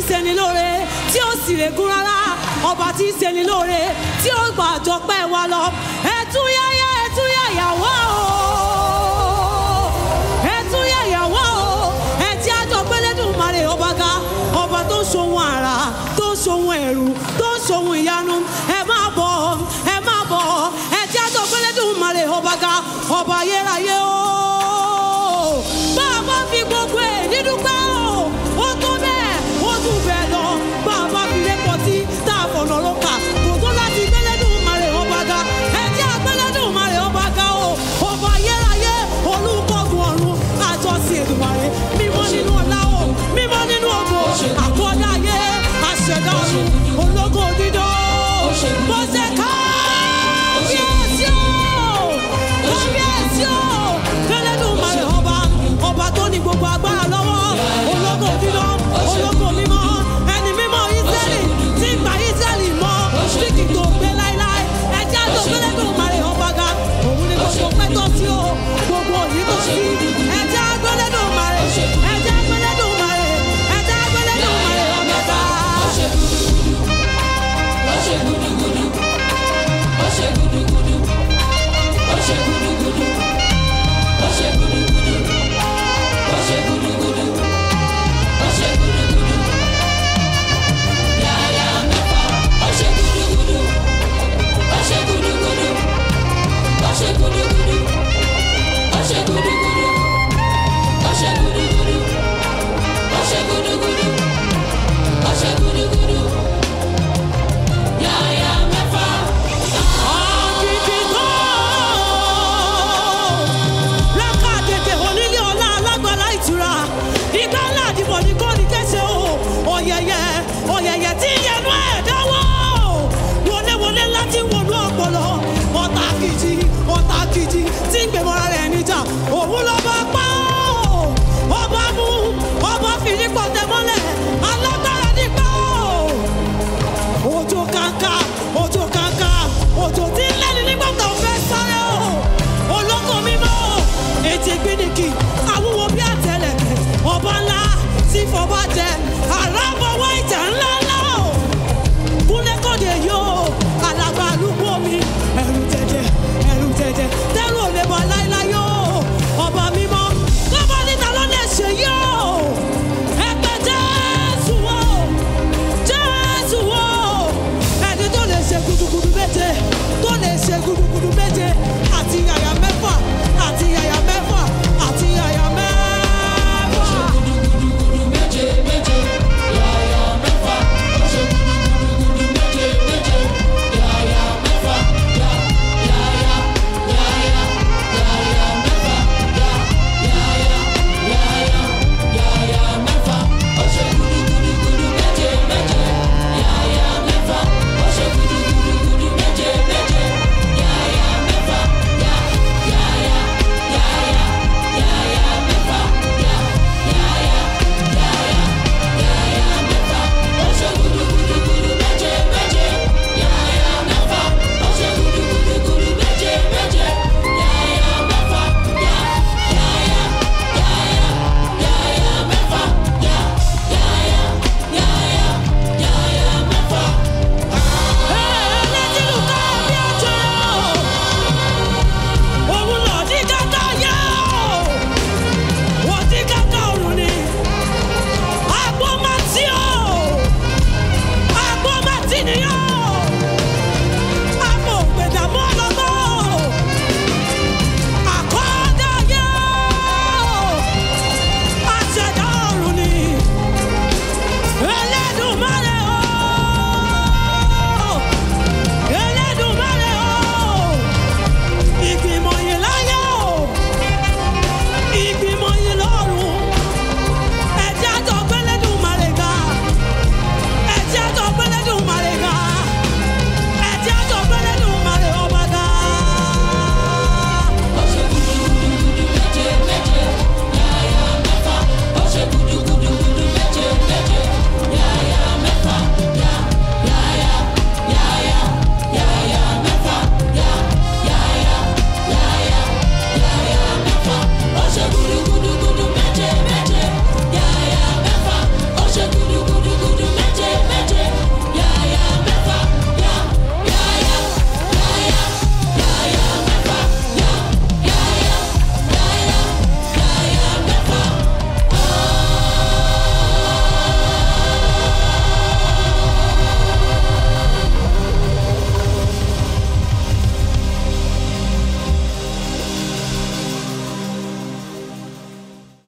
ń ṣeni lóore tí ó sì lè gún rárá ọba tí ń ṣeni lóore tí ó gbà àjọpẹ́ wa lọ ẹtúyáyá ẹtúyáyá wá o ẹtúyáyá wá o ẹtí àjọpẹ́ lẹ́dùnmarè ọba ga ọba tó ń ṣohun àrà tó ń ṣohun ẹ̀rù tó ń ṣohun ìyanu ẹ máa bọ̀ ẹ máa bọ̀ ẹtí àjọpẹ́ lẹ́dùnmarè ọba ga ọba ayérayé o bá a bá fi gbogbo ẹ̀ dídúpẹ́ o ó tó bẹ́ẹ̀ ó tún bẹ́ẹ̀ lọ bá a bá fi lẹ́pọ̀ tí tá a fọ̀nà ló kà kò tó láti gbẹ́lẹ́dùn marè ọba ga ẹ̀jẹ̀ àgbẹ́lẹ́dùn marè ọba ga o ọba ayérayé olùkọ́gun ọ̀run àjọsìn èdùmarè mímọ́ nínú ọlá o mímọ́ nínú ògo àkọ́dá ayé àṣẹ̀dá ọ̀run ológo dídó bó ṣe ká kábíyèsí o kábíyèsí o